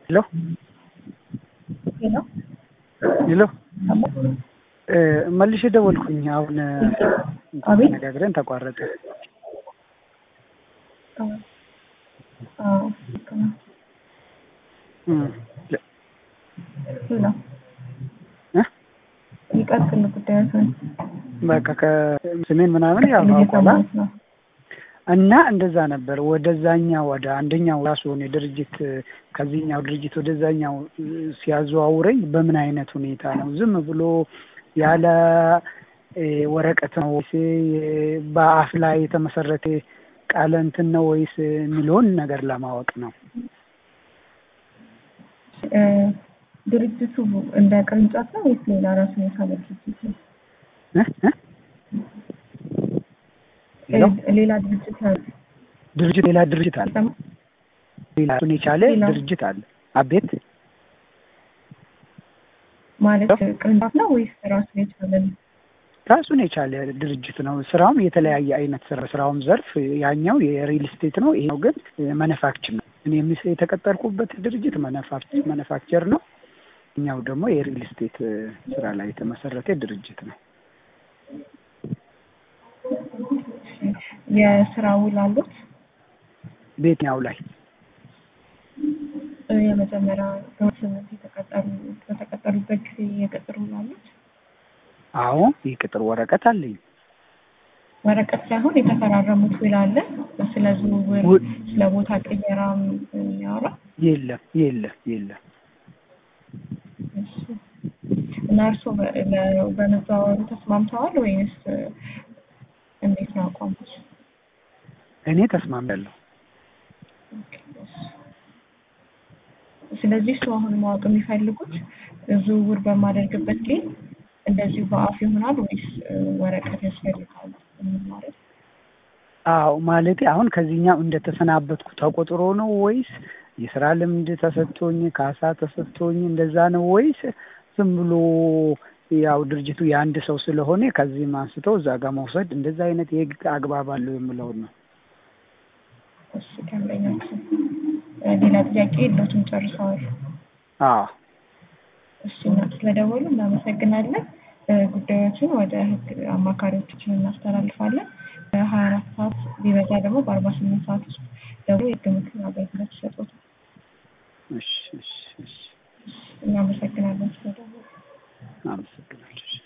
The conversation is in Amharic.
ሄሎ ሄሎ ሄሎ መልሼ ደወልኩኝ። አሁን አቤት። ነጋግረን ተቋረጠ። አዎ ልክ ነው። እም፣ ሄሎ እ? ይቀጥል ጉዳዮችን በቃ ከስሜን ምናምን ያው አውቋላ እየሰማሁት ነው። እና እንደዛ ነበር። ወደዛኛው ወደ አንደኛው ራሱን የድርጅት ከዚህኛው ድርጅት ወደዛኛው ሲያዘዋውረኝ በምን አይነት ሁኔታ ነው? ዝም ብሎ ያለ እ፣ ወረቀት ነው ወይስ እ፣ በአፍ ላይ የተመሰረተ ቃለ እንትን ነው ወይስ የሚለውን ነገር ለማወቅ ነው። እ፣ ድርጅቱ እንደ ቅርንጫፍ ነው ወይስ ሌላ ራሱን የቻለ ድርጅት ነው? እ? እ? ሄሎ? እ፣ ሌላ ድርጅት ነው? ድርጅት ሌላ ድርጅት አለ። ይሰማል? ሌላ ራሱን የቻለ ሌላ? ድርጅት አለ። አቤት ማለት ቅርንጫፍ ነው ወይስ ራሱን የቻለ ነው? ራሱን የቻለ ድርጅት ነው። ስራውም የተለያየ አይነት ስራ ስራውም ዘርፍ ያኛው የሪል ስቴት ነው፣ ይሄኛው ግን መነፋክቸር ነው። እኔ የምስ- የተቀጠርኩበት ድርጅት መነፋክቸር መነፋክቸር ነው። እኛው ደግሞ የሪል ስቴት ስራ ላይ የተመሰረተ ድርጅት ነው። የስራ ውል አሉት? በየትኛው ላይ እ፣ የመጀመሪያ በስምንት የተቀጠሩ በተቀጠሩበት ጊዜ የቅጥር ውል አሉት? አዎ የቅጥር ወረቀት አለኝ። ወረቀት ሳይሆን የተፈራረሙት ውል አለ? ስለ ዝውውር፣ ውል- ስለ ቦታ ቅየራም የሚያወራ የለም የለም የለም። እሺ። እና እርስዎ በ- በ- በመዘዋወሩ ተስማምተዋል ወይንስ እ፣ እንዴት ነው አቋምሽ? እኔ ተስማምቻለሁ። ስለዚህ እሱ አሁን ማወቅ የሚፈልጉት ዝውውር በማደርግበት ጊዜ እንደዚሁ በአፍ ይሆናል ወይስ እ፣ ወረቀት ያስፈልጋል የሚል ማለት አዎ ማለቴ አሁን ከዚህኛው እንደተሰናበትኩ ተቆጥሮ ነው ወይስ የስራ ልምድ ተሰጥቶኝ ካሳ ተሰጥቶኝ እንደዛ ነው ወይስ ዝም ብሎ ያው ድርጅቱ የአንድ ሰው ስለሆነ ከዚህም አንስቶ እዛ ጋር መውሰድ እንደዛ አይነት የህግ አግባብ አለው የምለውን ነው። እሺ ደንበኛችን እ፣ ሌላ ጥያቄ የለዎትም ጨርሰዋል? አዎ እሺ እና ስለደወሉ እናመሰግናለን። እ፣ ጉዳዮችን ወደ ህግ አማካሪዎቻችን እናስተላልፋለን። በሀያ አራት ሰዓት ቢበዛ ደግሞ በአርባ ስምንት ሰዓት ውስጥ ደግሞ የህግ ምክር አገልግሎት ይሰጡታል። እሺ እሺ እሺ እናመሰግናለን ስለደወሉ። አመሰግናለሁ።